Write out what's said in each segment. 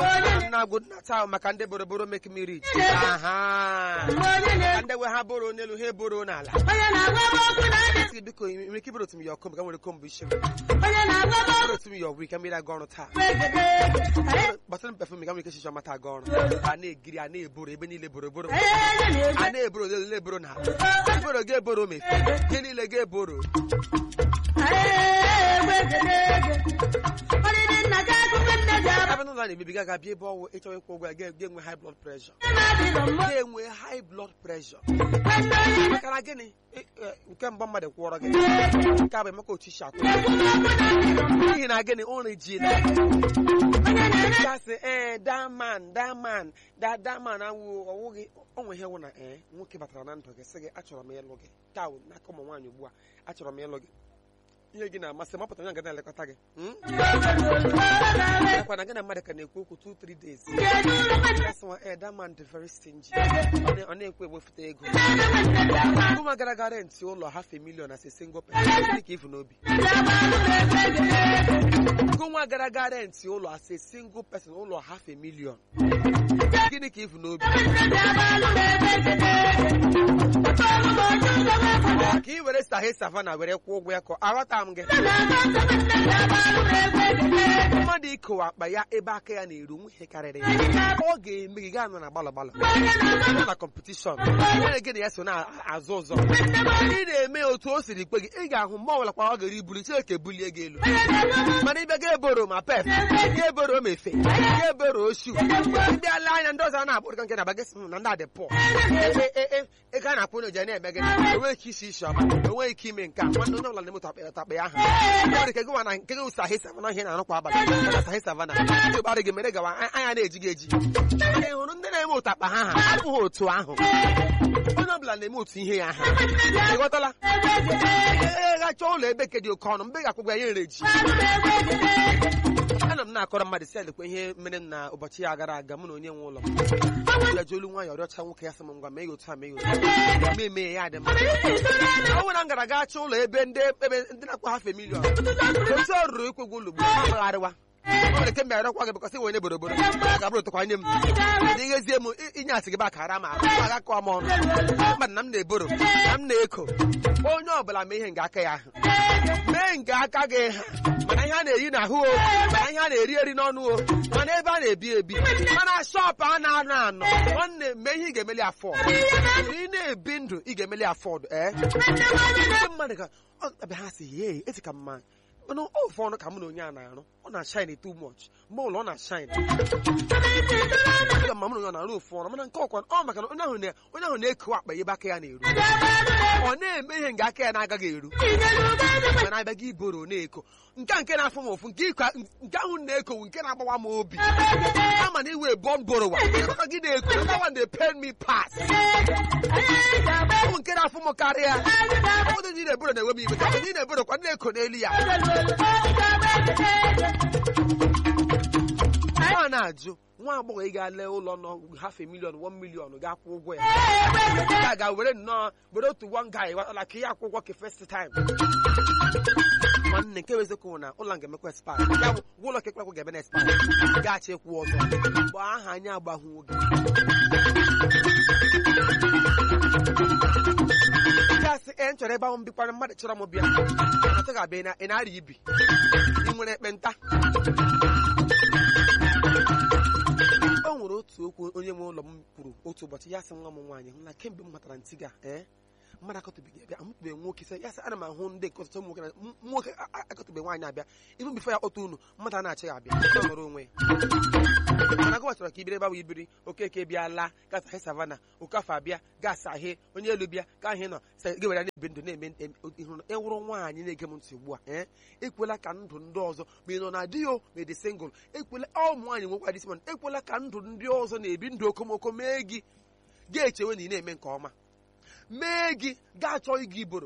na agwụ nna taa maka ndị boroboro make me rich aha Ka ndị we ha boro n'elu ha eboro n'ala Sị, biko ị nwere ike iboro otu m ya ọkụ ka nwere kombo isi m boro otu m ya ọgwụ ike mmiri aga ọrụ taa gbasara m pefum ka nwere ike shishi ọmata aga ọrụ a na-egiri a na-eboro ebe niile boroboro a na-eboro ole ole eboro n'ala eboro ga-eboro mefe ihe niile ga-eboro ebe n'ụlọ a na-emebiga ga bịa ebe ọwụ ịchọrọ ịkwụ ụgwọ ya ga- ga-enwe high blood pressure ga-enwe high blood pressure maka na gịnị ị- ị- nke mbụ mmadụ kwụọrọ gị nke a bụ emeka otu isi akwụ n'ihi na gịnị ụrụ ji na gasị ee daman daman da daman awụ ọwụghị onwe ihe wụ na ee nwoke batara na ndụ gị sị gị achọrọ m ịlụ gị ka wụ n'aka ụmụ nwaanyị ugbu a achọrọ m ịlụ gị ihe gị na-amasị m ọ pụtara na ga na-elekọta gị hmm? Ekwa na gị na mmadụ ka na-ekwu okwu 2-3 days That's why, eh, that man dị very stingy. Ọ na- ọ na-ekwe ewefụta ego ụmụ gara aga rentị ụlọ half a million as a single person gịnị ka ifu n'obi nwa gara aga rentị ụlọ as a single person ụlọ half a million gịnị ka ifu n'obi ka ị were sahe savana were kwụọ ụgwọ ya ka aghọta m gị mmadụ ikowe akpa ya ebe aka ya na-eru nwe ihe karịrị ya ọ ga-eme gị gaa nọ na gbalọ gbalọ nọ na kọmpetishọn nwere gị na ya so na-azụ ụzọ ị na-eme otu o siri kpe gị ị ga-ahụ mgbe ọbụla kwa ọ gara ibuli chineke bulie gị elu mana ịbịa ga eboro ma pep ga eboro ma efe ga eboro oshu ndị ala anya ndị ọzọ a na-akpụ dịka nke na bagasị na ndị adị pụọ ego a na-akpụ n'oje na-eme gị enweghị ike isi isi ọma enweghị ike ime nke a nwanne onye ọbụla na-emetu akpa akpa ya ahụ nwere ike gịwa na nke gị sahi savana ihe na-arụ kwa abalị na sahi savana ndị gbara gị mere gawa anya na-eji gị eji mana ị hụrụ ndị na-eme otu akpa ha ha abụghị otu ahụ onye ọbụla na-eme otu ihe ya ha ị ghọtala ee gacha ụlọ ebe ke dị oke ọnụ mgbe ị ga-akwụgwa ya nre ji ana m na-akọrọ mmadụ si adịkwa ihe mere m na ụbọchị ya gara aga mụ na onye nwe ụlọ m ya ji olu nwaanyị ọrịọcha nwoke ya sị m ngwa mee ya otu a mee ya otu a mee mee ya dị mma ọ bụrụ na m gara gaa chọọ ụlọ ebe ndị ebe ndị na-akpọ hafe miliọn otu ọ rụrụ ikwegwu ụlọ ugbu a magharịwa ọ nwere ke mbịara kwa gị bụkọsị onye boroboro ga bụrụ tụkwanye m dị ghezie m inye asị gị ba kara m ahụ aga kọọ m ọnụ mmadụ na m na-eboro na m na-eko onye ọbụla mee ihe nke aka ya ahụ mee nke aka gị ha mana ihe a na-eyi n'ahụ o mana ihe a na-eri eri n'ọnụ o mana ebe a na-ebi ebi mana shọpụ a na-anọ anọ nwanne mee ihe ị ga-emeli afọd ị na-ebi ndụ ị ga-emeli afọd ee ndị mmadụ ka ọ bịa ha si ye eti ka mma mana ofe ọnụ ka mụ na onye a na-arụ ọ na-ashine too much mgbe ụlọ ọ na-ashine ma mụ na onye ọ na-arụ ofu ọnụ mana nke ọkwa ọ maka na onye ahụ na- onye ahụ na-ekewa akpa ya ebe aka ya na-eru ọ na-eme ihe nke aka ya na-agaghị eru mana abịa gị iboro na-eko nke a nke na-afụ m ụfụ nke ịkwa- nke ahụ na-ekowu nke na-agbawa m obi ama na iwe bọm borowa maka gị na-eko that one dey pain me pass ụmụ nke na-afụ m karịa ụdị ndị na-eboro na-enwe m iwe ka ndị na-eboro kwa na-eko n'elu ya a na-ajụ nwa agbọghọ ị ga-ale ụlọ nọ half a million one million ga-akwụ ụgwọ ya ya ga were nnọọ were otu one guy watala ka ihe akwụ ụgwọ ka first time nwanne nke weziokwu na ụlọ nga emekwa spa ya bụ ụlọ kekwakwụ ga-ebe na spa gaghachi ekwu ọzọ mgbe aha anyị agbahụ oge gasị e chọrọ ebe ahụ m bikwana mmadụ chọrọ m bịa atụ ga-abịa na ị na-arịa ibi ị nwere ekpenta o nwere otu okwu onye nwe ụlọ m kwuru otu ụbọchị ya sị nwa m nwaanyị hụ na kemgbe m matara ntị ga ee mmadụ akọtụbeghị abịa amụtụbeghị nwoke sị ya sị ana m ahụ ndị nke ọtụtụ ụmụ nwoke na m- nwoke a- a- akọtụbeghị nwaanyị abịa ibu bifo ya kpọta unu mmadụ a na-achịghị abịa ọ nọrọ onwe ya mana gụwa chọrọ ka ibiri ebe ahụ ibiri okeke bịa laa gasa he savana okafọ abịa gasa ahie onye elu bịa ka ahị nọ sị gị were na-ebi ndụ na-eme em- ihu na ịwụrụ nwaanyị na-ege m ntị ugbu a ee ekwela ka ndụ ndị ọzọ ma ị nọ na di o ma ị dị singụl ekwela ọ ụmụ nwaanyị nwekwa disman ekwela ka ndụ ndị ọzọ na-ebi ndụ okomoko mee gị ga-echewe na ị na-eme nke ọma mee gị ga-achọ ịga iboro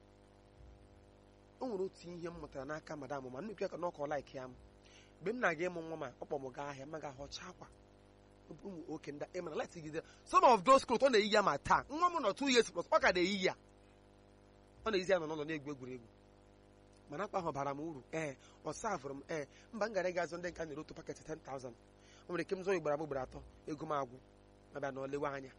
o nwere otu ihe m mụtara n'aka madam ma nnukwu ya ka n'ọkọ laik ya m mgbe m na-aga ịmụ nwa ma ọ kpọ m gaa ahịa ma ga-ahọcha akwa ụmụ oke ndị ịmana lati gide some of those clothes ọ na-eyi ya ma taa nwa m nọ two years plus ọ ka na-eyi ya ọ na-eyizi ya nọ n'ụlọ na-egwu egwuregwu mana akwa ahụ bara m uru ee ọ savụrụ m ee mba m gara ịga azụ ndị nka nyere otu paket 10,000 o nwere ike m zụọ ugboro abụọ ugboro atọ ego m agwụ ma bịa na olewe anya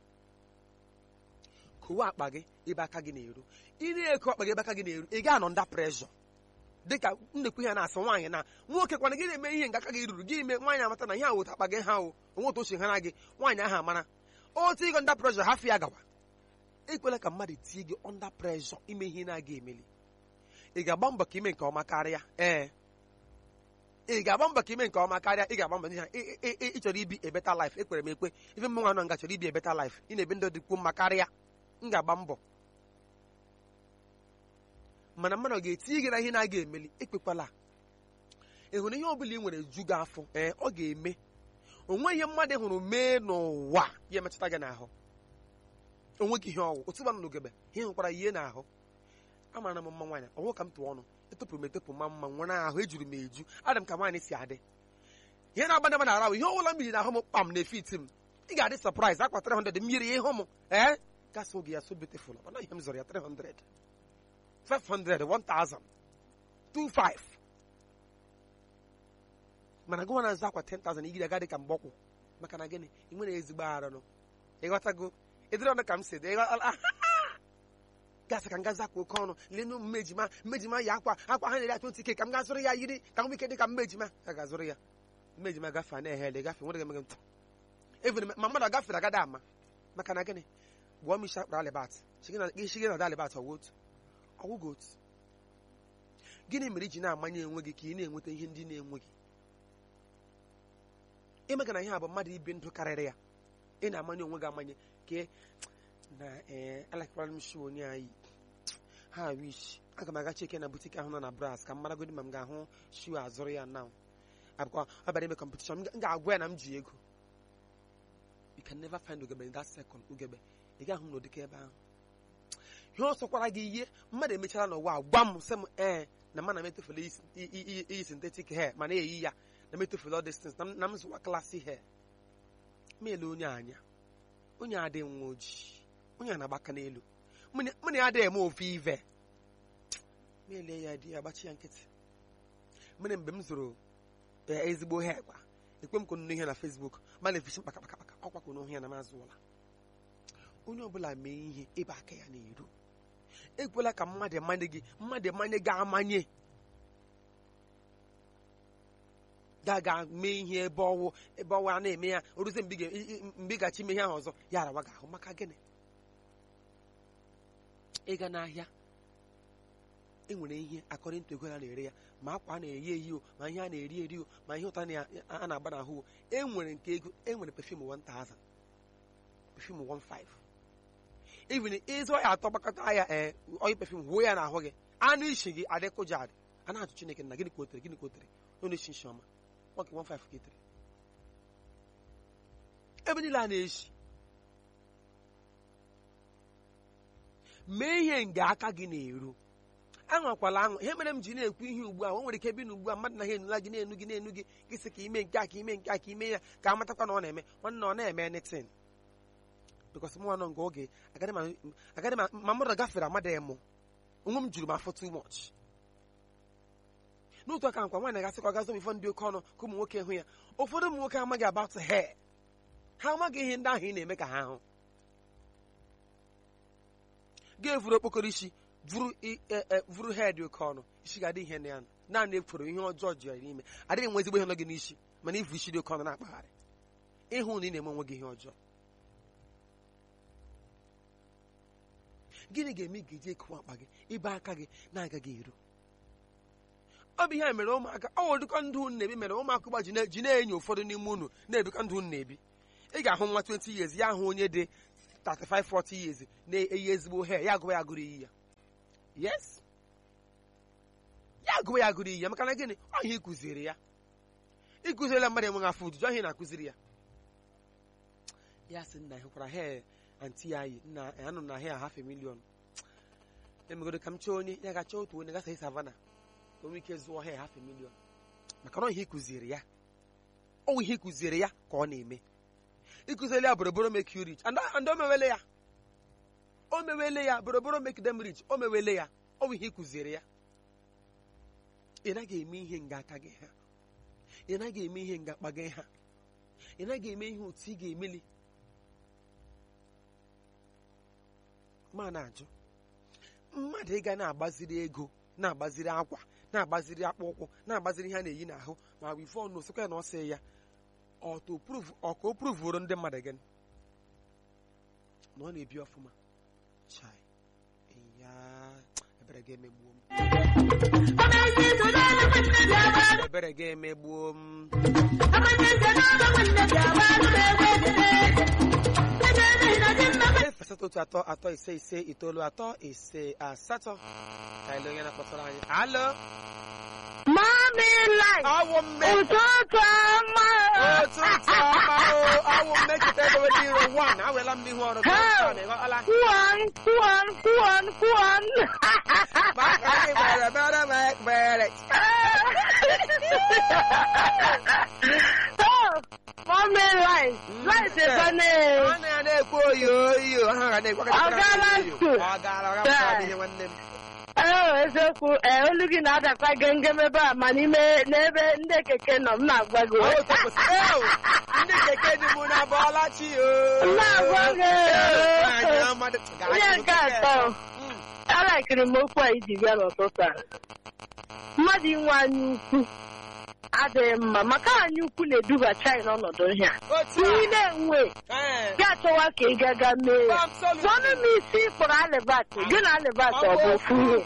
kowe akpa gị ebe aka gị na-eru ị na-eko akpa gị ebe aka gị na-eru ị ga-anọ nda preshọ dịka nnekwu ihe na-asị nwaanyị na nwoke kwana gị na-eme ihe nke aka gị ruru gị ime nwaanyị amata na ihe a weta akpa gị ha o onwe otu o si hara gị nwaanyị ahụ amara otu ịgọ nda preshọ hafụ ya gawa ekwela ka mmadụ tie gị ọnda preshọ ime ihe na-aga emeli ị ga-agba mbọ ka ime nke ọma karịa ee ị ga-agba mbọ ka ime nke ọma karịa ị ga-agba mbọ n'ihi na ị- ị- ị- ị chọrọ ibi a better life ekwere m ekwe ife mmụ nwa nọ nga chọrọ ibi a better life ị na-ebi ndụ dịkwuo mma karịa m ga-agba mbọ mana mmadụ ọ ga-etinye gị na ihe na-aga emeli ekpekwala ị hụrụ ihe ọbụla ị nwere ju gị afọ ee ọ ga-eme onwe ihe mmadụ hụrụ mee n'ụwa ya emetụta gị n'ahụ onwe gị ihe ọwụ otu gbanụ n'ugebe ihe hụkwara ihe n'ahụ amara m mma nwaanyị ọwụ ka m tụọ ọnụ etopụrụ m etopụ ma mma nwere ahụ ejuru m eju adị m ka nwaanyị si adị ihe na-agba ndaba na-ara ihe ọbụla mmiri na ahụ m kpam na efiti m ị ga-adị sọpraịz akwa 300 mmiri ịhụ m ee gasị oge ya so beautiful mana ihe m zọrọ ya 300 500 1000 25 mana gụwa na-azụ akwa 10000 igiri aga dị ka mgbọkwụ maka na gịnị ị nwere ezigbo arụ ịghọtago ịdịrị ọnụ ka m si dị ịghọ- gasị ka m gazi akwa oke ọnụ lenu mmejima mmejima ya akwa akwa ha na-eri atụ ike ka m ga zụrụ ya yiri ka m ike dị ka mmejima ka ga-azụrụ ya mmejima gafe a na-ehe ele gafe nwere emeghe ntụ even ma mmadụ agafere agada ama maka na gịnị gbuo m isi akpara alibat shigị na ada alibat ọwụ otu ọwụgo otu gịnị mere iji na-amanye enwe gị ka ị na-enweta ihe ndị na-enweghị imega na ihe a bụ mmadụ ibi ndụ karịrị ya ị na-amanye onwe gị amanye ka na ee alakwara m shi onye anyị ha wish aga m aga cheke na butik ahụ nọ na bras ka m maragodi ma m ga-ahụ shu azụrụ ya na abụkwa ọ bịara ime kọmpetishọn m ga-agwa ya na m ji ego you can never find ugebe in that second ugebe ị gaghị m n'ụdịka ebe ahụ ihe ọ sọkwara gị ihe mmadụ emechara n'ụwa a gwa m sị m ee na mana m etofela iyi- iyi iyi- iyi synthetic hair mana eyi ya na m etofela all these things na m- na m zụwa klasị hair ma ele onye anya onye adịghị nwa ojii onye a na-agbaka n'elu mụ na mụ na ya adịghị eme ofe ive ma ele ya dị ya gbachi ya nkịtị mere mgbe m zụrụ ee, ezigbo hair kwa ekwe m ka nnu ihe na Facebook ma na-efisi mkpaka kpaka kpaka ọkwa ka ihe na m azụọla onye ọbụla mee ihe ebe aka ya na-eru ekwela ka mmadụ emanye gị mmadụ emanye gị amanye ga-aga mee ihe ebe ọwụ ebe ọwụ a na-eme ya o ruzie mgbe ị ga- i- i- mgbe ị gachi ime ihe ahụ ọzọ ya arawa gị ahụ maka gịnị ịga n'ahịa enwere ihe akọrị ntụ ego a na-ere ya ma akwa a na-eyi eyi o ma ihe a na-eri eri o ma ihe ụta na- a na-agba n'ahụ o enwere nke ego enwere pefum 1000 pefum 15 even ịzụ ya atọ gbakọta ya ee oyi pefum wuo ya n'ahụ gị anụ isi gị adịkụja adị a na-ajụ chineke na gịnị ka o tere gịnị ka o tere onye esi nshi ọma nwoke 15 ka e tere ebe niile a na-eshi mee ihe nga aka gị na-eru aṅụkwala aṅụ ihe mere m ji na-ekwu ihe ugbu a o nwere ike bi na ugbu a mmadụ na ha enula gị na-enu gị na-enu gị gị sị ka ime nke a ka ime nke a ka ime ya ka amatakwa na ọ na-eme nwanne ọ na-eme anything because mụ nọ nke oge agaghị m agaghị m ma mmadụ gafere amadị mụ onwe m juru m afọ too much n'otu aka nkwa nwaanyị gasị ka ọ gazo ifo ndị oke ọnụ ka ụmụ nwoke hụ ya ụfọdụ ụmụ nwoke amaghị about hair ha amaghị ihe ndị ahụ ị na-eme ka ha hụ ga-evuru okpokoro isi vuru i- e- e- vuru hair dị oke ọnụ isi ga-adị ihe na ya naanị ekworo ihe ọjọọ ji ya n'ime adịghị nwe ezigbo ihe nọ gị n'isi mana ivu isi dị oke ọnụ na-akpagharị ịhụ na ị na-eme onwe gị ihe ọjọọ gịnị ga-eme ị ga-eji ekowe akpa gị ibe aka gị na-agaghị eru ọ bụ ihe a mere ụmụaka ọ wụdịkọ ndụ unu na-ebi mere ụmụaka ụgba ji na- ji na-enyo ụfọdụ n'ime unu na-ebikọ ndụ unu na-ebi ị ga-ahụ nwa 20 years ya ahụ onye dị 35 40 years na-eyi ezigbo hair ya agụwa ya agụrụ iyi ya yes ya agụwa ya agụrụ iyi ya maka na gịnị ọ ihe ịkụziri ya ịkụzirila mmadụ enweghị afọ ojuju ọhịa na-akụziri ya ya sị nna hụkwara hair anti ya yi nna anụ na hair half a million emegodo ka m chọọ onye ya ga-achọ otu onye gasa savana ka o nwee ike zụọ hair half a million maka na ọ ihe ịkụziri ya ọ bụ ihe ịkụziri ya ka ọ na-eme ịkụziri ya boroboro make you rich and and o mewele ya o mewele ya boroboro make them rich o mewele ya ọ bụ ihe ịkụziri ya ị naghị eme ihe nga aka gị ha ị naghị eme ihe nga akpa gị ha ị naghị eme ihe otu ị ga-emeli ma na-ajụ mmadụ ịga na-agbaziri ego na-agbaziri akwa na-agbaziri akpụ ụkwụ na-agbaziri ihe a na-eyi n'ahụ ma bụ ife ọnụ osikwa ya na ọ sị ya ọka o pruvuru ndị mmadụ gị na ọ na-ebi ọfụma chai ya ebere ga-emegbuo m ebere ga-emegbuo m efesata otu atọ atọ ise ise itoolu atọ ise asatọ ka ele onye na-akpọtara anyị alo Mami light. awụ mme Ụtụtụ ọma. ụtụtụ ọma o awụ mmekịta edowe dị iro wan awela m n'ihu ọrụ gị Hey! ọsọ na ịghọtala Kwuon, kwuon, kwuon, kwuon. maka anyị gbere mere m ekpere Oh, Mami light. Light ebane. ọ na ya na-ekwu oyo oyo ha ga na-ekwu aka Ọ gaala school? ọ gaala ọ gapụtara ihe nwanne m Ee, eziokwu ee olu gị na-adakwa gengem ebe a ma n'ime n'ebe ndị keke nọ m na-agwa gị Ọ otu kwụsị ew ndị keke dị mụ na bọọla chi o Na-agwa gị. Anyị amadị- gaa Ihe n'ihu nke keke. atọ Mm. alakiri m okwu a iji bịa n'ụtụtụ a mmadụ inwe anya ukwu adịghị mma maka anya ukwu na-eduba China ọnọdụ ihe a otu a ihe na-enwe Ee. gị achọwa ka ị gaga mee ya Absolutely. tụọnụ m isi kpọrọ alibat gị na alibat ọ bụ ofu ihe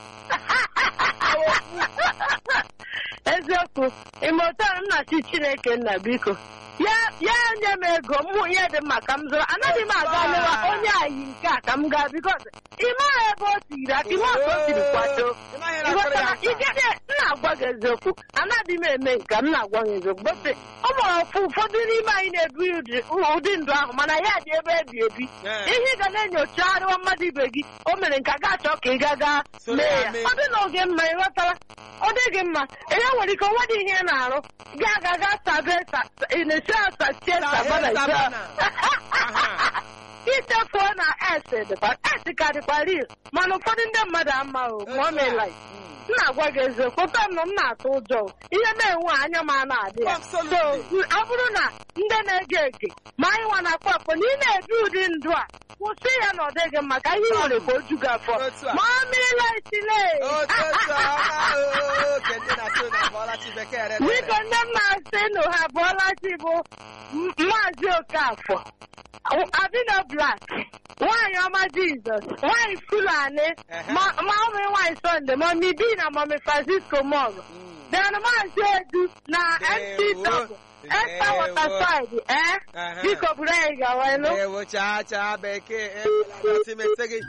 eziokwu ime otu a m na-achị chineke nna biko ya ya nye m ego mmụ ihe dị mma ka m zụrụ anaghị m aga lewa onye ayi nke a ka m gaa bikos ime ahụ ebe o tiri aka ime otu o siri kwado Ị maghị na akpịrị ya ịghọtara nta. ikede m na-agwa gị eziokwu anaghị m eme nke m na-agwa gị eziokwu bọte ọ nwere ọfụ ụfọdụ n'ime anyị na-ebi ụdị- ụdị ndụ ahụ mana ya dị ebe ebi ebi Ee. ihe ị ga na-enyocharịwa mmadụ ibe gị o mere nke a ga-achọ ka ị gaa gaa Soro mee ya ya mee. ọ dị na oge mma ịghọtara ọ dịghị mma ihe nwere ike onwe dị ihe ị na-arụ gaa aga gaa sabe sa- ị na-esi asasie sabana ise sabana. Aha. ichefuo na es dịkwa es ka dịkwa ril mana ụfọdụ ndị mmadụ ama o ma ọ meela ya. Mm. m na-agwa gị eziokwu ụtọ m nọ m na-atụ ụjọ o. ihe na-enwe anya m a na-adị ya so Absolutely. ọ bụrụ na ndị na-ege ege ma anyị nwa na-akpọ akpọ na ị na-ebi ụdị ndụ a kwụsị ya na ọ dịghị mma ka ihe i nwere ka o ju gị afọ Otu a. ma ọ mmiri itile Ụtụtụ ọma o ke ndị na-asụ na bọọla chi bekee rere. biko nne m na-asị nụ ha bụọla chi bụ M- maazị okafọ abino blak nwaanyị ọma jizọs nwaanyị fulani Ehe. ma ma ụmụ nwaanyị sọnde mọmi bi na mọmi francisco mọg Mm. then maazị edu na mc Ndewo. double esta Ndewo. waterside ee Aha. biko buru anyị gawa elu Ewo chaa chaa bekee ebelata imete gị.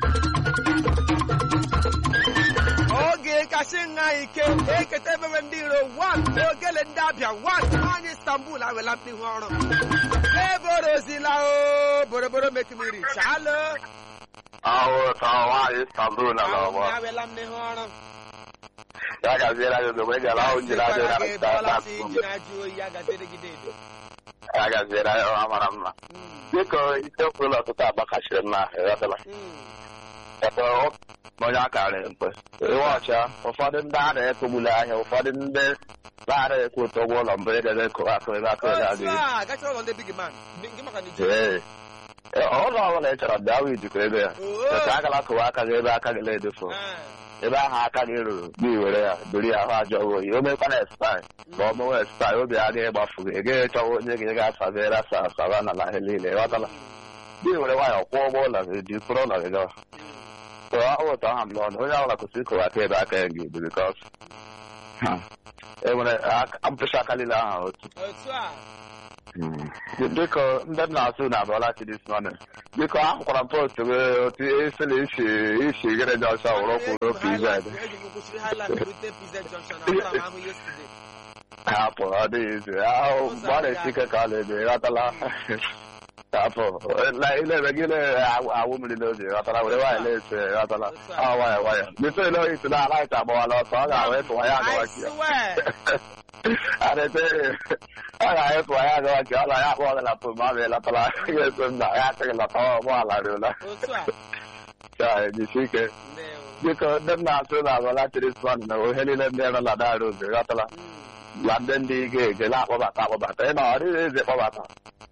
Oge kasị nha ike eketa ebebe ndị iro wan ogele ndị abịa wan anyị Istanbul awela n'ihu ọrụ eborozila o boroboro mekimiri chalo Ahụ ka nwaanyị Istanbul na ahụ n'ọgbọ. ya awela m n'ihu ọrụ Ya gaziela gị ozugbo ị gara ahụ jiri adị na Sịkwara gị bọọla chi Istanbul. ji na-ajụ oyi ya gaziri gị dedo Ya gaziela ya ọha mara mma. Biko isiokwu ụlọ ọtụtụ agbakachiri mma ịghọtala. Ebe ọ na onye akara mkpe. Iwe ọcha ụfọdụ ndị a na-ekogbuli ahịa ụfọdụ ndị na-ara ekwu ụtọ ụgwọ ụlọ mbụ ị ga-ekụ akụ ebe akụ ebe otu adịghị. a gacha ụlọ ndị big man gị maka na iji Ee. Ee, ụlọ ọbụla ị chọrọ bịa wee jikọ ego ya. Oo. Ka agala kụwa aka gị ebe aka gị na-edefu. ebe ahụ aka gị ruru gị were ya buru ya ahụ ajọ oyi o mekwana espai ma ọ mewe espai obi agaghị gbafu gị ị gaghị chọwa onye gị ga-asabere asa asaba n'ala ha niile ịghọtala gị were nwayọ kwụọ ụgwọ ụlọ gị ji kwụrụ ụlọ gị gawa so ahụ ụtọ ha m n'ọnụ onye ọbụla kwụsịrị ịkụwa aka ebe aka ya gị dị bikọs enwere mpụcha aka niile ahụ otu otu a biko ndị m na-asụ na abụọla chi dis morning biko ahụkwara m post gị otu esi na isi isi gịrị dị ọcha wụrụ kwụrụ pz eji m kwụsịrị Highland rute PZ Junction na atara m ahụ yesterday hapụ ọ dịghị izu ahụ mgbe ọ na-esi ike ka ọ na-ebe ịghọtala hapụ ilebe gị na-awụ mmiri n'oge ịghọtala were nwaanyị na-ese ịghọtala ọ nwayọ nwayọ bito ile oyi si na alaịta agbawala ọsọ ọ ga-ahụ ịtụwa ya I agawa ka ya swear adịte ọ ga-ahụ ịtụwa ya agawa ka ọ na ya akpọ gị na pụ ma ọ bụ ịlọtala ya eso m na ya asịghị lọta ụgbọala rịụla otu a ka jisi ike ndewo biko ndị m na-asụ na agwala tirisman na ohe niile ndị nọ na daara oge ịghọtala Mm. la ndị ndị ga-ege na-akpọbata akpọbata ị na ọ dịghị eze kpọbata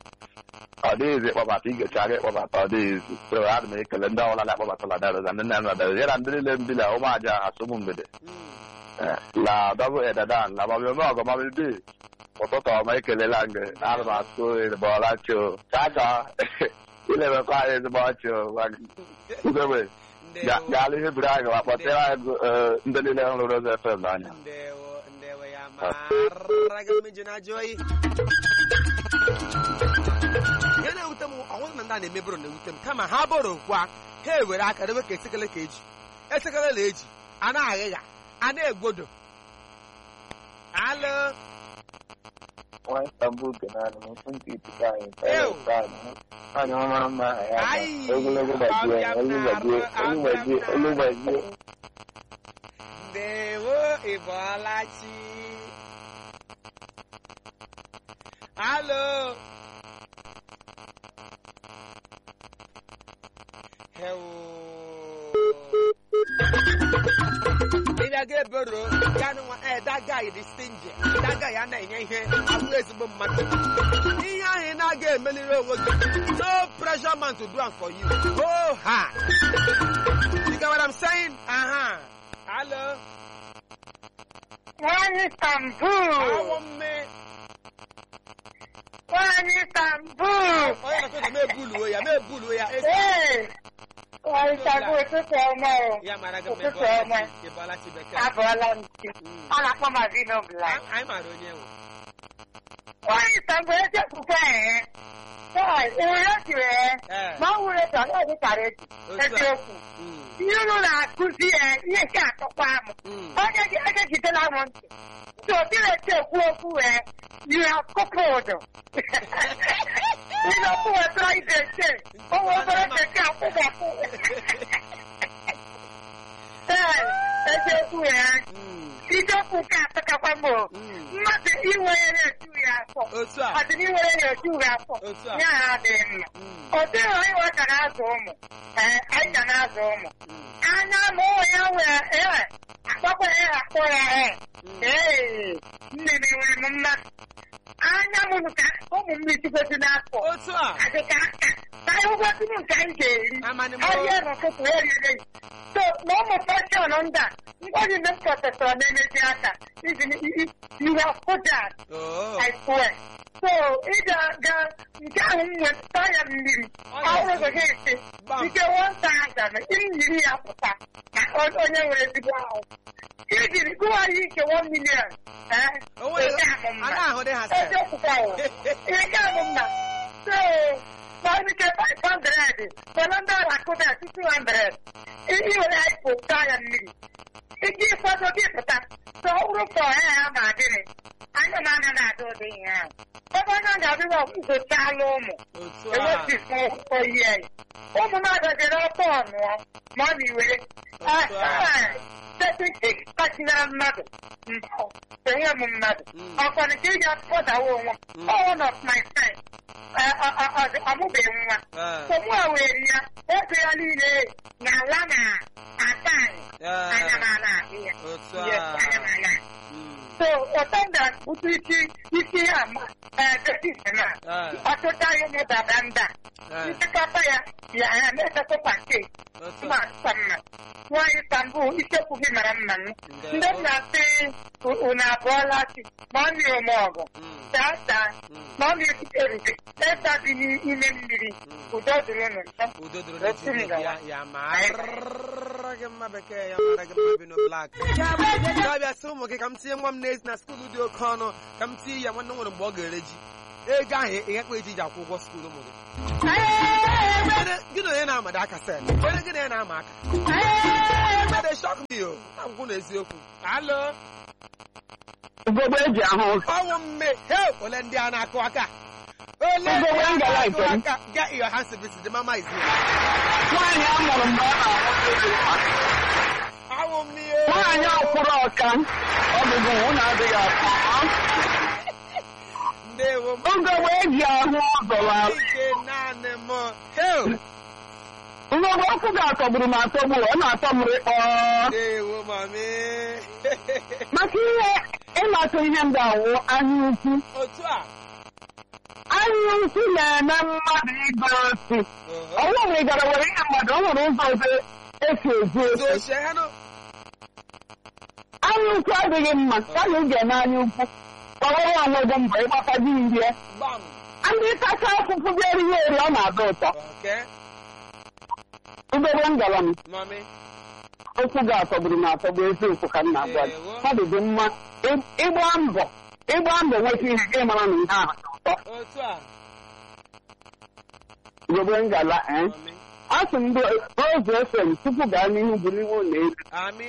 ọ dịghịzi ịkpọbata igecha gị ịkpọbata ọ dịghịzi so ana m ekele ndị ọbụla na-akpọbatala darụza ndị nna m nadara ya na ndị niile mbili ụmụaja asụmụ mgbede la dọbụ edadan la mọmịọmị ọgọ mọmị bi ụtụtụ ọma ekelela gị na ana m asụ ezigboọla chi o chacha ilebekwa anyị ezigbo ọchị o ugegbe gaala ihe buru anyị ma kpọtere anyị eh, ndị niile hụrụ Rose FM n'anya ndewo ndewo ya mara gị mmeji na ajọ oyi ihe na-ewute m ọnwụrụ na ndị a na-eme bụrụ na-ewute m kama ha bụrụ kwa ha ewere aka debe ka esekele ka eji esekele la eji a na-aghịgha a na-egbodo alụ nwata mbuke naanị m nsị nke ikuku anyị Ew. anyị ọmara mma aha ya Ai, ogologo gbajie ọbịa m olu gbajie na-arụ, olu gbajie ọbịa m olu na-arụ. gbajie ndewo ịbọọlachi alụ ịbịa ga ebero ya nụnwa eh that guy dị stingy that guy a na-enye ihe abụ ezigbo mmadụ ihe ahụ ị na-aga emeliri onwe gị no pressure man to do am for you go hard you get what I'm saying aha hello Nwanyị Istanbul! awọ mme Nwanyị Istanbul! onye na-akọ na mebuluo ya mebuluo ya esi Ee! Nwanyị Istanbul ụtụtụ ọma o. ya mara gị Ụtụtụ ọma. ịbọọlachi bekee Abụọla m chi. Mm. A na-akpọ m Avino Black. anyị mara onye nwe Nwanyị Istanbul echefukwa ehe. Chai, enwere otu ehe. ee Ma ọ nwere etu ọ na-adị kara etu. Otu a. Eziokwu. Mm, Ihe unu na-akụzi ya ihe nke atọkwa m. mm. Onye gị egegidela m ntị. Ndị obi na-eche ekwu okwu wee you have coupled. Ihe okwu wetara ide eche. O nwere obere bekee akwụghapụ. Ee, eziokwu ya. Mm, Isiokwu nke atọkakwa m o. mm. Mmadụ inwere na-eju ya afọ. otu a Ọdịna inwere na-eju ya afọ. otu a Ya ha adịghị mma. Mm, Ọ dịghị anyị nwa ka na-azụ ụmụ. Ee, anyị ga na-azụ ụmụ. mm, anya ma ụmụ ya wee ee akpọkwa ya akpọ ya ee mm. ee nne m enwere m mmasị anya m ka ụmụ m itigosi n'afọ otu a adịka aka ka anyị ụgwọtụ m nke anyị ga-eri amanị m ahịa n'ụtụtụ ya rere so na ụmụ fashọn ndị a ngwaji ndị m prọfesọrọ na-emezi aka iji ihe fụdat oo I swear. So ị ga-aga nke ahụ m wepụta ya mmiri ọhụrụ ga esi Bam. ike wọnta aza na mmiri ya pụta na o- onye nwere ezigbo ahụ ijiri gụwa ya ike 1 million ee o nwere ị ga-amụ a mma na-ahụ dị ha sef eziokwu o ị ga-amụ mma so ma ike 500 mana ndị ọrụ akụda 200 ị were ya pụta ya mmiri iji ịkwado gị pụta so ọ bụrụ ka ọha ya ma adịrị anya m anya na-adị ụdị ihe ahụ ebe anya ga-adịrị ọgwụgochala ụmụ otu a ewepụta oyi ya ụmụ m adọjere ọtọ ọnụọ ma ọ na-iwere Otu a. tetik kpachinara mmadụ mpụ enye m mmadụ Mm. ọkwanụ ka ị ga-akpọdawa onwe Mm. m one of my time ọmụbeghị nwa Ee, so mụ a were ya ego ya niile na-ala na ata anyị anya m ee, ala ahụ ya otu Yes, a anya m ala Mm, so ụtọ ga-akpụta isi isi ya ma dọkịta na ee, ọtụtụ anyị mụdada nda ee, nchịkọta ya ya ya na-etetụ paketi otu ma a mma mma nwaanyị Istanbul isekwu gị mara mma m ndị m na-asị unu abụọla chi ma ọ dị ome ọgụ Mm, taa taa mm, ma ọ na-ebuterube esa dị n'ime mmiri mm. udo dịrị unu nso udo dịrị Otu n'etiti ngawa. ya ya mara gị mma bekee ya mara gị mma bino blak ya bịa sị ụmụ gị ka m tinye nwa m n'ezi na skuulu dị oke ọnụ ka m tinye ya nwanne nwere mgbe ọ ga-ere ji ego ahụ ịghakpa eji ji akwụ ụgwọ skuulu ụmụ gị Onye- gị na onye na-amado aka sel onye gị na ya na-ama aka They shock me o na ngwụ na eziokwu alo ugogbe eji ahụ ụzọ ọnwụ mme he ole ndị a na-akụ aka ole ndị Ugogbe a ngala na-akụ nke m. aka get your hands visit the mama is here nwaanyị a mụrụ mgbe ọ na-amụ ọnwụ mmiri nwaanyị ọkwụrụ ọka ọgụgụ nwụ adịghị atọ ndewo m ugogbe eji ahụ ụzọ la ike naanị m heo ugogbe ọkụ ga-atọgburu m atọgbu ọ na-atọ m rịkpọ ndewo mami maka ihe ịmatụ ihe m ga-awụ anya ukwu otu a anya ukwu na-eme mmadụ ịga osi Oho. ọnwụ mgbe ị gara were ihe mmadụ o nwere ụzọ ọzọ esi ezu So, ofe share ha no. anya ukwu adịghị mma kama ị ga-eme anya ukwu kpọrọ onwe gị mbọ ịgbata gị nrie Bam. ndị kacha akwụkwọ bịa erighị eri ọ na-atọ ụtọ Okay. udobe ngala m Mommy. okwu gị atọgburu m atọgbu eziokwu ka m na-agwa gị Ewo. mmadụ dị mma ị- ịgba mbọ ịgba mbọ nweta ihe gị mara na ihe ahụ dị ụtọ Otu a. udobe ngala ee Mommy. a sị m ndị ozu efem tupu gaa n'ihu buliwe ụlọ elu Ami.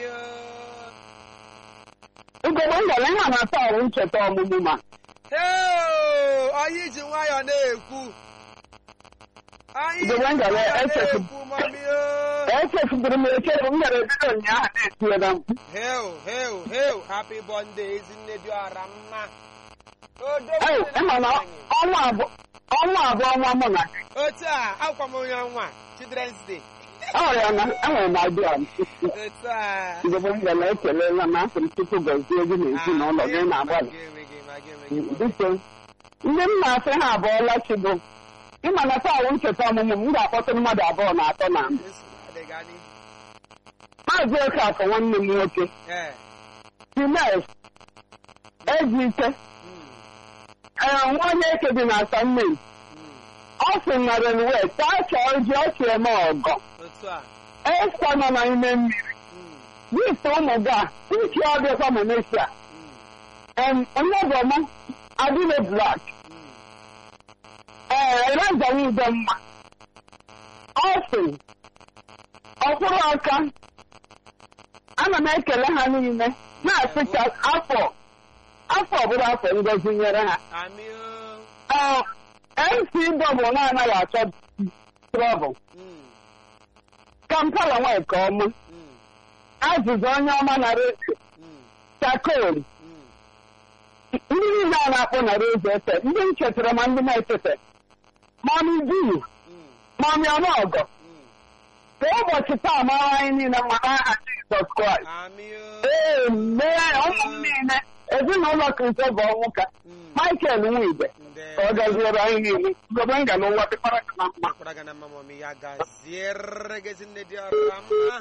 udobe ngala ihe a na-atọ ọrụ ncheta ọmụmụ ma Hey! Anyị ji nwayọọ na-ekwu. Anyị ji Igbo ngala nwayọọ echefu- na-ekwu, mami. echefudoro m echefu m gara ebido ụnyaahụ na-etinye na mkpu Heo, heo, heo. Happy birthday, Ezinne dị ọra mma. Odo Ee, ịma na ọnwa abụọ ọnwa abụọ ọnwa mụ na gị Otu a, akwụkwọ m onye ọnwa, Children's Day. ọrịa na enwere m adịa m Otu a. Igbo ngala ekelela na asị m tupu gọzie gị na ezinụlọ gị na-agbalị Ma gị enweghị, ma gị enweghị. biko ndị m na-asị ha abụọla chi bụ ịma na taa wụ ncheta ọmụmụ m m ga-akpọtụrụ mmadụ abụọ na atọ na mbụ Nsogbu adịghị anyị. maazị Okafọ nwanne m nwoke Ee. Times Ejike Mm, ee nwa onye eke dị na Asamme mm. ọ sị na renwe taa chọọ ji ọchị eme ọgọ Otu a. esta nọ n'ime mmiri Mm, gift ụmụ gị a uche ọbịakwa Malaysia mm, nnebọm adịle blak mm. ee razawa udemma ọ sị ọkwụrụ aka ana m ekele ha niile na-asị ka afọ afọ ọbụla afọ ngozi nyere ha Ami o. ee mc bọbụ na-anaghị achọ trọbụl Mm, kampala nwa nke ọma mm, azụzụ onye ọma na redio mm, chakol mm. ndị niile a na-akpọ na redio efe ndị m chetara ma ndị na-echeta mami duu Mm, mami ọnụọgọ mm. ka ụbọchị taa mara anyị niile mma n'aha Jizọs Kraịst Ami o. ee mee ụmụ m niile ezinụlọ kristo bụ ọnwụ ka Mm. Michael Nwigwe Nde- ka ọ gaziere anyị niile gobe nga n'ụwa dịkwara ka na mma Kwara gana mama mi ya gaziere gị Ezinne dị ọra mma.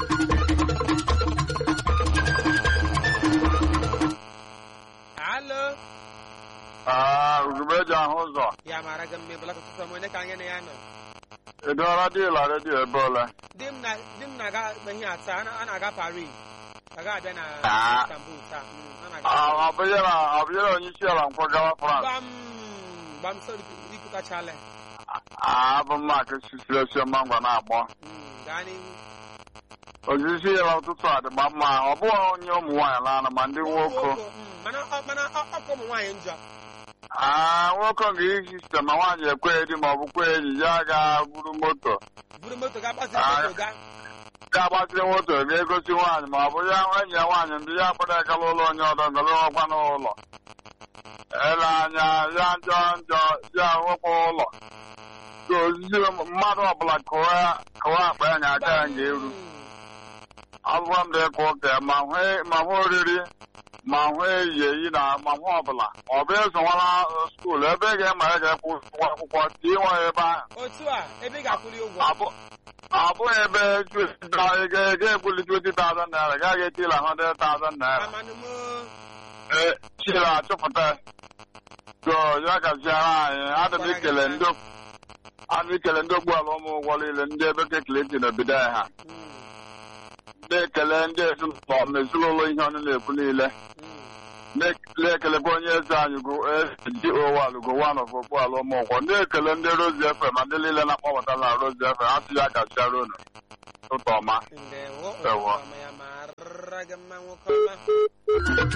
Alo. Ah, ugegbe eji ahụ ụzọ Ya mara gị mma ịbụla tụtụ m onye ka anyị na ya nọ. edola dịla redio ebe ole Di m na di m na-aga ihe ata a na- a na-aga Paris. Ọ ga-abịa na Ah. Istanbul taa. Mm, ọ na-aga Ah, ọ bụ ya na ọ bụ ya na onye isi ala nkwagawa France Gbam gbam so ikutachala. Ah, abụ mma ka sisiri esi mangwa na-agbọ Mm, gaa n'ihu. ojisi ya ụtụtụ a dịgba mma ọ bụghị onye ụmụ nwaanyị laana ma ndị nwoke Mm, mana ọ- mana ọ- ọ bụ ụmụ nwaanyị njọ. Ah, nwoke ga iji site ma nwaanyị ekweghị di ma ọ bụ kwe enyi ya ga-buru moto buru moto gaa gbaziri Ah. moto gaa. ga-agbaziri moto ga-egosi nwaanyị ma ọ bụ ya enyi ya nwaanyị ndị ya kpọrọ egala ụlọ onye ọdọ ngala ọgwa n'ụlọ ele anya ya njọ njọ ya nwekwa ụlọ so ozizi mmadụ ọbụla kụwa kụwa akpa ya nya aka ya ga-eru ọbụwa m dị ịkwa ụka ma hụ- ma hụ oriri ma hụ eyi eyi na ma hụ ọbụla ọ bụ ezonwala skuul ebe ị ga-ema ya ga-ekwu ụgwọ akwụkwọ tie nwa ya ebe ahụ otu a ebe ị ga-akwụli ụgwọ Abụ- ọ bụghị ebe ị ga-ebuli 20,000 naira gaghị etila 100,000 naira amanụmụ ee chila achọpụta so ya gaziara anyị adị m ikele ndị adị m ikele ndị ogbuala ụmụ ụgwọ niile ndị ebe kekeleti na obodo anyị ha ndị ekele ndị ezinụlọ ma ezinụlọ ihe ọnụ na-ekwu niile na-ekelekwa onye eze anyị go ji owal go one of okpuala ụmụ ụgwọ ndị ekele ndị rozi efe ma ndị niile na-akpọbata na rozi efe ha sị ya gaziara unu ụtọ ọma ndewo Ewo. ọma ya mara gị mma nwoke ọma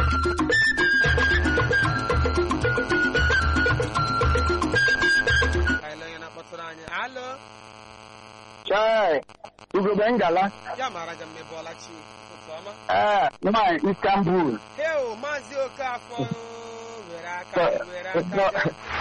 Kaịla onye na-akpọtụrụ anyị alo chai ugogbe ngala ya mara gị mma ịbọọla chi ụtụtụ ọma ee nwanyị istanbul heo maazị okafọ were aka were aka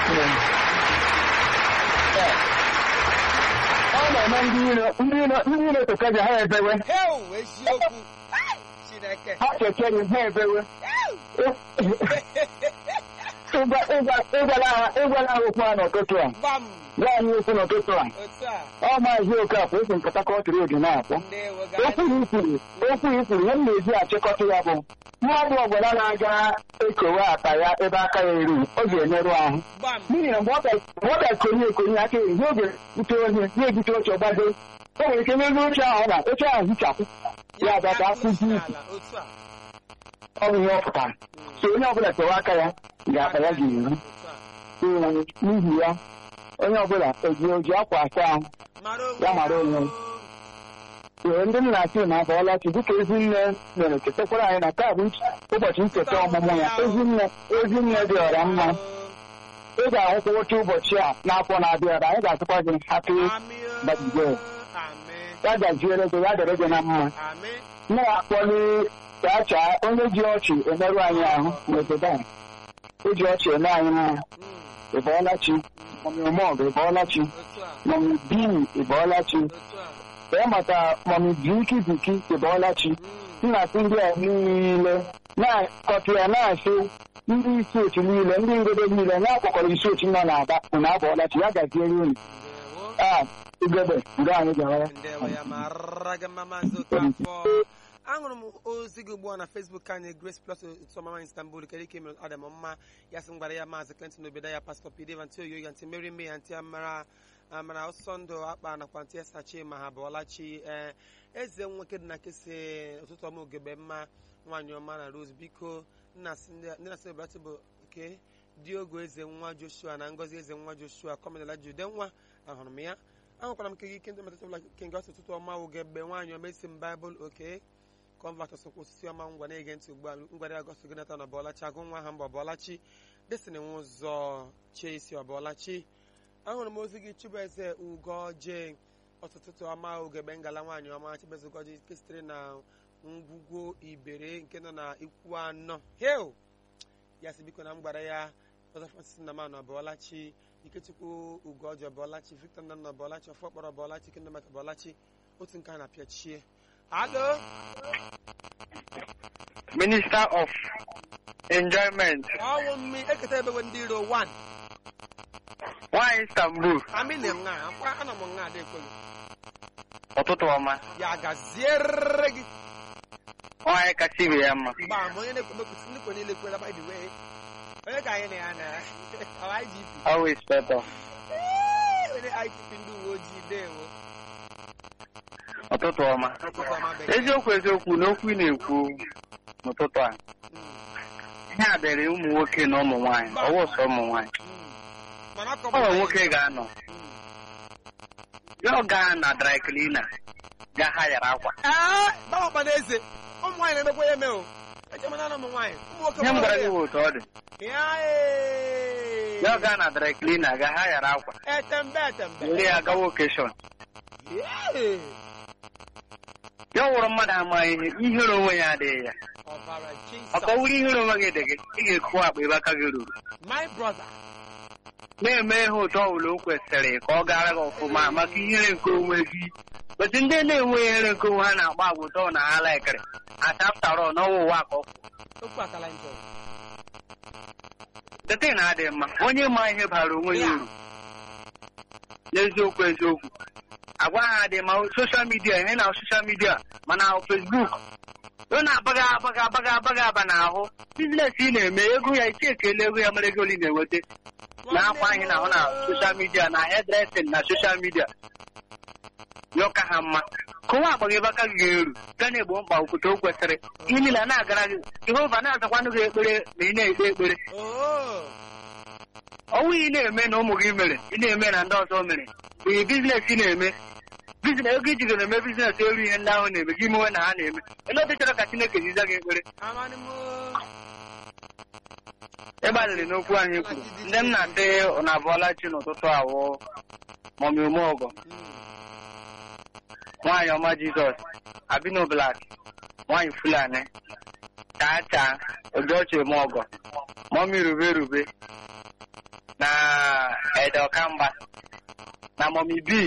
ọ na-eme ndị iro ndị iro ndị iro tokaja ha ebewe heo eziokwu Ai, chineke ha kekere ha ebewe ịgwa- ịgwa- ịgwala ha ịgwala ha okwu a n'ụtụtụ a gbam gwa anyị okwu n'ụtụtụ a otu a ọ maazị okafọ esi nkata kọtịrị oge na-akpọ ndewo okwu gaa ya ikwuru okwu ya ikwuru ya m na-eji achịkọta ya bụ mmadụ ọbụla na-aga ekowe akpa ya ebe aka ya eru ọ ga-emerụ ahụ gbam n'ihi na mgbe ọ bịa- mgbe ọ bịa konye ekonye aka eri n'oge bute ohe na-ebute oche gbado o nwere ike n'elu oche ahụ ọ na oche ahụ hichapụ ya abịa ka akwụzi isi ala otu a ọ bụ ihe ọ pụtara so onye ọbụla kewa aka ya ga-akpa ya ga-eru otu a Ee, n'ihi ya onye ọbụla eji oji akwa asa ahụ mara onwe Ya mara onwe ya. ee ndị nna asị na abọọla chi dịka ezinne mere chetakwara anyị na taa bụ ụbọchị ncheta ọmụmụ ya ezinne ezinne dị ọra mma ị ga-ahụkwa oche ụbọchị a n'afọ na-abịa abịa anyị ga-asịkwa gị happy birthday ya gaziere gị ya dịrị gị na mma na-akpọli chacha onye ji ọchị emerụ anyị ahụ n'obodo a o ji ọchị eme anyị mma ịbọọla chi mọmị omọgụ ịbọọla chi mọmị bii ịbọọla chi ee maka mọmị biki biki ịbọọla chi nna sị ndị a niile na-akọtụ ya na-asị ndị isi otu niile ndị ngodo niile na-akpọkọrọ isi otu nọ n'aba unu abọọla chi ya gaziere unu a ugebe nga anyị gara ndewo ya mara gị mma maazị Okafọ ahụrụ m ozi gị ugbu a na Facebook anyị Grace Plus otu ọmama Istanbul kedu ike mere ọ dị m mma ya sị m gwara ya maazị Clinton Obeda ya pastọ Pdv ntị oyo ya ntị Mary May ntị amara amara ọsọ ndụ akpa nakwa ntị esachi ma ha bụọlachi ee eze nwoke dị na kesi ụtụtụ ọma ogebe mma nwaanyị ọma na Rose biko nna sị ndị ndị na-asị ebrati bụ nke diogo eze nwa Joshua na ngozi eze nwa Joshua kọmedala jude nwa ahụrụ m ya ahụkwara m kegi kendo metatụla kenge ọsọ ụtụtụ ọma wụ gebe nwaanyị ọma esi m baịbụl oke kọnvat ọsọkwa osisi ọma ngwa na-ege ntị ugbu a ngwara agọsọ gị nata na ọbọlachi agụ nwa ha mba ọbọlachi desini nwa ụzọ chesi ọbọlachi ahụrụ m ozi gị chibeze ugoje ọtụtụ ọma ugegbe ngala nwaanyị ọma chibeze ugoje nke sitere na ngwugwo ibere nke nọ na ikwu anọ hel ya si biko na m gwara ya ọzọ francis na man ọbọlachi ikechukwu ugoji ọbọlachi victor nna ọbọlachi ọfọkpọrọ ọbọlachi kendomet ọbọlachi otu nke a na-apịachie alo Minister of Enjoyment, ọwụ mmi eketa ebewe ndị iro 1 nwaanyị Istanbul, amị na nga akwa ana m nga ada ekwelu ụtụtụ ọma, ya gaziere gị nwaanyị kasị ibe ya mma. mgba ama onye na-ekwemekwusi ndị kwe niile kwela by the way onye ka anyị na ya na our IGP Always better. onye IGP ndị uwe ojii dewo Ụtụtụ ọma. ụtụtụ ọma bekee Eziokwu eziokwu n'okwu ị na-ekwu n'ụtụtụ a, Mm, ihe a dịrị ụmụ nwoke na ụmụ nwaanyị, ọwụ sọ ụmụ nwaanyị. mm. mana akọ Ụlọ nwoke ga-anọ, ya ọ gaa na dry cleaner, ga ha yara akwa. ee gbawakpa n'eze ụmụ nwaanyị na-emekwa ya eme o echemana na ụmụ nwaanyị ụmụ nwoke Ihe m gwara gị gbawara bụ otu ọ dị. ya ee. Ya ọ gaa na dry cleaner, ga ha yara akwa. etembe etembe Were ya gawa okeshọn. Ee. Ya ọ wụrụ mmadụ ama ihe, ihere onwe ya adịghị ya. ọbara Maka ọ Jesus wụrụ ihere onwe gị dị gị, ị ga-ekwu akpa ebe aka gị ruru. my brother na-eme ihe ụtọ ọbụla o kwesịrị ka ọ gara gị ọfụma maka ihere nke onwe gị otu ndị na-enwe ihere nke onwe ha na-agba agwa ụtọ na ha laikịrị ataftarọ n'ọnwa ụwa ka ọ kwụ okwu akala njọ tete na-adị mma onye ma ihe bara onwe ya uru n'eziokwu eziokwu agwa ha dị ma soshal midia ihe na soshal midia mana fesbuk ọ na-abaga abaga abaga abaga aba n'ahụ biznes ị na-eme ego ya isi ekele ego ya mere ego ole ị na-enweta na-akwa anyị na-ahụ na soshal midia na hedresin na soshal midia yọka ha mma kụwa agbaghị ebe aka gị ga-eru ga na-egbo mkpa okwute o kwesịrị ihe niile a na-agara gị jehova na-azakwanụ gị ekpere ma ị na-ekpe ekpere oo ọnwụ ị na-eme na ụmụ gị mere ị na-eme na ndị ọzọ mere bụ ihe biznes ị na-eme biznes ego ijigoro eme biznes eru ihe ndị ahụ na-eme gị mewe na ha na-eme ele ọ dịchara ka chineke ziza gị ekpere amanị m ịgbalịrị n'okwu anyị kwuru ndị m na-asị ụnụ abụọla chi n'ụtụtụ awụ mọmi umeọgọ nwaanyị ọma jizọs abino blak nwaanyị fulani chacha ojochi emeọgọ mọmi rube rube na ede ọkamba na mọmi b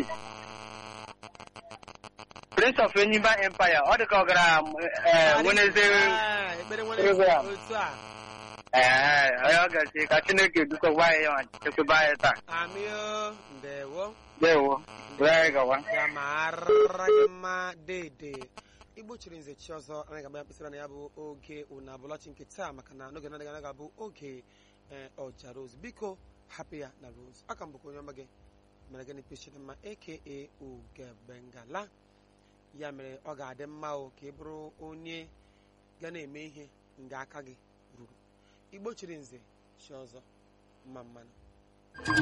prince of enyimba empire ọ dị ka ọ gara eh, Wednesday Ah, ekpere nwere program. otu a ee onye ọ gazi ka chineke dukọkwa anyị ya ma chekwaba anyị taa amio ndewo dewo were anyị gawa ya mara gị mma dede igbo chiri nze chi ọzọ anaghị agba ya mkpịsịra na ya bụ oge unu abụlọchi nke taa maka na n'oge na-adịghị anaghị abụ oge ee, ọja rose biko hapụ ya na rose aka m bụkwa onye ọma gị mere gịnị pechiri mma aka ugebengala ya mere ọ ga-adị mma o ka ị bụrụ onye ga na-eme ihe nga aka gị ruru igbo chiri nze chi ọzọ mma mmanụ